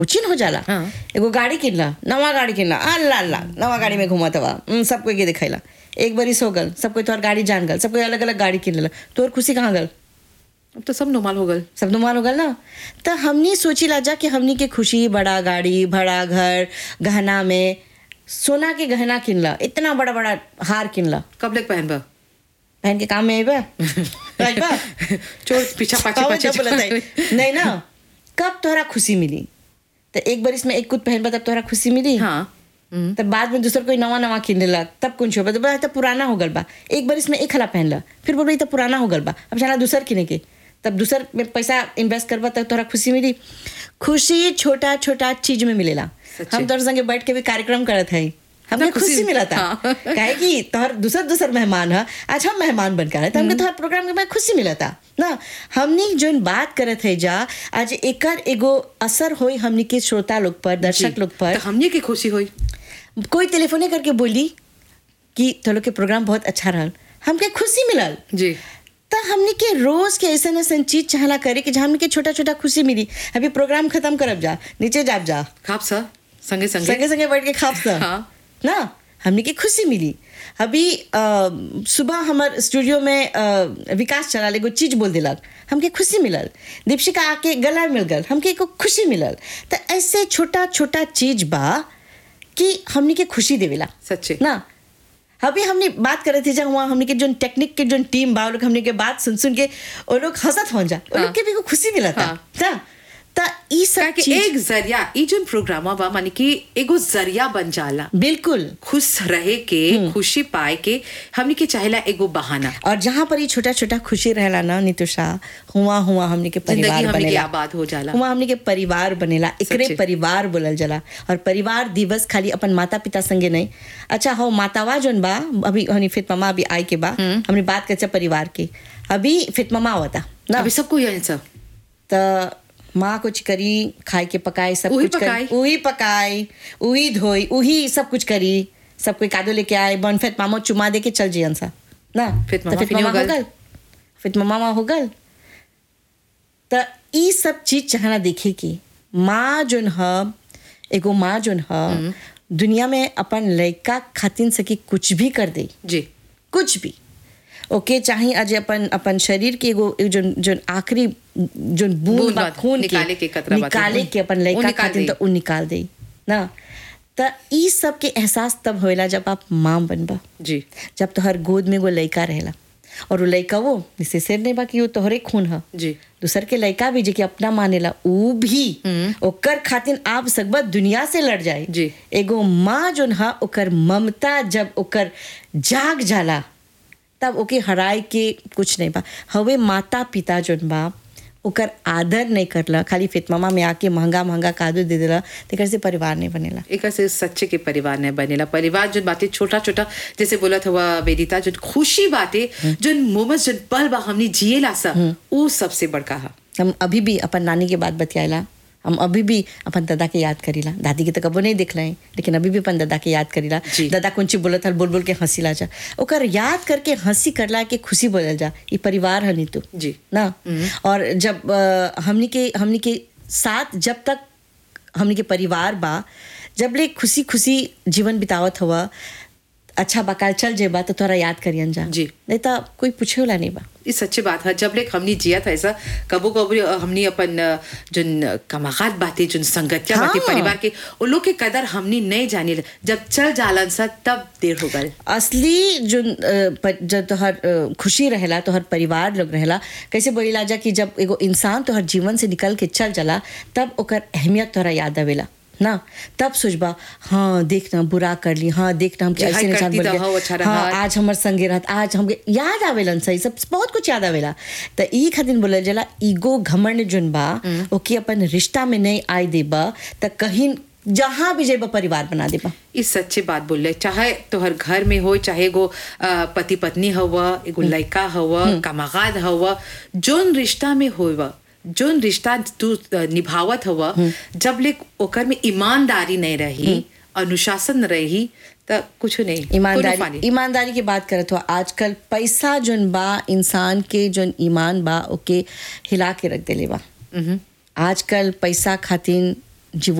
उचिन हो जाला हाँ। एगो गाड़ी किनला नवा गाड़ी किनला अल्लाह अल्लाह नवा गाड़ी में घुमत हवा हम्म, सब कोई के दिखैला एक बरिस हो गल सब कोई तोहर गाड़ी जान गल सब कोई अलग अलग गाड़ी किन लेला तोहर खुशी कहाँ गल अब तो सब नॉर्मल हो गल सब नुमान हो गल ना तो हमनी सोची ला जा कि हमनी के खुशी बड़ा गाड़ी बड़ा घर गहना में सोना के गहना किनला इतना बड़ा बड़ा हार किनला कब लग पहन बा बहन के काम में आइबा आइबा चोर पीछा पाछे कौन पाछे जब बोलत है? नहीं ना कब तोहरा खुशी मिली तो एक बार इसमें एक कुछ पहनबा तब तोहरा खुशी मिली हाँ हम्म, तब बाद में दूसर कोई नवा नवा किन लेला तब कुछ हो तो बोला तो पुराना हो गल बा एक बार इसमें एक हला पहन ला फिर बोल तो पुराना हो गल बा अब चला दूसर किने के तब दूसर में पैसा इन्वेस्ट करबा तब तोहरा खुशी मिली खुशी छोटा छोटा चीज में मिलेला सच्चे। हम तोहर संगे बैठ के भी कार्यक्रम करत है हमके खुशी- खुशी मिला था हाँ। काहे कि तोहर दूसर दूसर मेहमान है आज हम मेहमान बनकर आए तो हमके तोहर प्रोग्राम के बाद खुशी मिला था ना हमनी जोन बात करत है जा आज एकर एगो असर होई हमनी के श्रोता लोग पर दर्शक लोग पर तो हमने की खुशी हुई कोई टेलीफोने करके बोली कि तो लोग के प्रोग्राम बहुत अच्छा रहल हमके खुशी मिलल जी तो हमने के रोज के ऐसा ऐसा चीज चाहला करे कि जहाँ हमने के छोटा छोटा खुशी मिली अभी प्रोग्राम खत्म करब जा नीचे जाब जा खाप सा संगे संगे संगे संगे बैठ के खाप सा हाँ। ना हमने के खुशी मिली अभी अ, सुबह हमार स्टूडियो में अ, विकास चला एगो चीज बोल दिलक हमके खुशी मिलल दीपशिका आके गला मिल गल हमके एगो खुशी मिलल तो ऐसे छोटा छोटा चीज बा कि हमने के खुशी देवेला सच्चे ना अभी हमने बात करे थे जब वहाँ हमने के जो टेक्निक के जो टीम बा वो लोग हमने के बात सुन सुन के वो लोग हंसत हो जा वो हाँ। लोग के भी को खुशी मिला था हाँ। ना ता ई सब कि चीज एक जरिया ई जो प्रोग्राम बा माने कि एगो जरिया बन जाला बिल्कुल खुश रहे के खुशी पाए के हमने के चाहेला एगो बहाना और जहाँ पर ये छोटा छोटा खुशी रहला ना नितुषा हुआ हुआ हमने के जिंदगी परिवार हमने के बनेला आबाद हो जाला हुआ हमने के परिवार बनेला एकरे सच्चे। परिवार बोलल जाला और परिवार दिवस खाली अपन माता पिता संगे नहीं अच्छा हो मातावा जोन बा अभी हनी फित मामा अभी आई के बा हमने बात कर परिवार की अभी फित मामा आवता ना अभी सबको यही सब त माँ कुछ करी खाए के पकाए सब उही कुछ पकाई। करी उही पकाई उही धोई उही सब कुछ करी सब कोई कादो लेके आए बन फिर मामो चुमा दे के चल जियन सा ना फिर त मामा फिर फिर मामा हो हो गल। गल फिर मामा हो गल त ई सब चीज चाहना देखे की माँ जोन ह एगो माँ जोन ह दुनिया में अपन लड़का खातिन सकी कुछ भी कर दे जी कुछ भी ओके चाहे आज अपन अपन शरीर के एगो एगो जोन जोन आखिरी जोन बूंद बूंद बा बात, खून निकाले के कतरा बात निकाले है। के अपन वो लड़का निकाल खातिर देई। तो उ निकाल दे ना त ई सब के एहसास तब होएला जब आप माँ बनबा जी जब तोहर गोद में एगो लड़का रहेला और वो लड़का वो निसे से नहीं बा कि वो तोहरे खून ह जी दूसर के लड़का भी जे कि अपना मानेला ऊ भी ओकर खातिर आप सकबा दुनिया से लड़ जाए जी। एगो माँ जोन हा ओकर ममता जब ओकर जाग जाला तब ओके हराए के कुछ नहीं बा हवे माता पिता जोन बा ओकर आदर नहीं करला खाली फितमामा में आके महंगा महंगा कादू दे देला तेकर से परिवार नहीं बनेला एक से सच्चे के परिवार ने बनेला परिवार जो बातें छोटा छोटा जैसे बोला था हुआ वेदिता जो खुशी बातें जो मोमेंट जो पल बा हमने जिएला सा वो सबसे बड़का है हम अभी भी अपन नानी के बात बतियाला हम अभी भी अपन दादा के याद करीला दादी के तो कबो नहीं देख हैं लेकिन अभी भी अपन दादा के याद करीला जी। दादा कौन चीज बोलत हल बोल बोल के हंसी ला जा ओकर याद करके हंसी करला के खुशी बोलल जा ये परिवार हनी तू जी ना और जब अ, हमनी के हमनी के साथ जब तक हमनी के परिवार बा जब ले खुशी खुशी जीवन बितावत हुआ अच्छा बकाल चल जेबा तो तोरा याद करियन जा जी। नहीं तो कोई पूछे वाला नहीं बा ये सच्ची बात है जब लेक हमने जिया था ऐसा कबो कबो हमने अपन अ, जोन कमागात बातें जोन संगतिया हाँ। बातें परिवार के उन लोग के कदर हमने नहीं जानी जब चल जालन सा तब देर हो गल असली जो अ, प- जब तोहर अ, खुशी रहेला तोहर परिवार लोग रहेला कैसे बोला जा कि जब एगो इंसान तोहर जीवन से निकल के चल जाला तब ओकर अहमियत तोहरा याद आवेला ना तब सोचबा हाँ देखना बुरा कर ली हाँ देखना हम जी, ऐसे हाय इंसान करती बन तो गए हो, अच्छा हाँ रहा। आज हमर संगे रहत आज हमके याद आवेलन सही सब बहुत कुछ याद आवेला त ई खातिर बोलल जाला ईगो घमंड जोन बा ओके अपन रिश्ता में नहीं आए देबा त कहीं जहाँ भी जेबा परिवार बना देबा इस सच्ची बात बोल रहे चाहे तोहर घर में हो चाहे एगो अ, पति पत्नी हवा एगो लड़का हवा कमागाद हवा जोन रिश्ता में होवा जोन रिश्ता तू अ, निभावत हवा जब ले ओकर में ईमानदारी नहीं रही अनुशासन रही त कुछ नहीं कोनो ईमानदारी फानी। ईमानदारी की बात करत हो आजकल पैसा जोन बा इंसान के जोन ईमान बा ओके हिला के रख देले बा मम्म, आजकल पैसा खातिर जी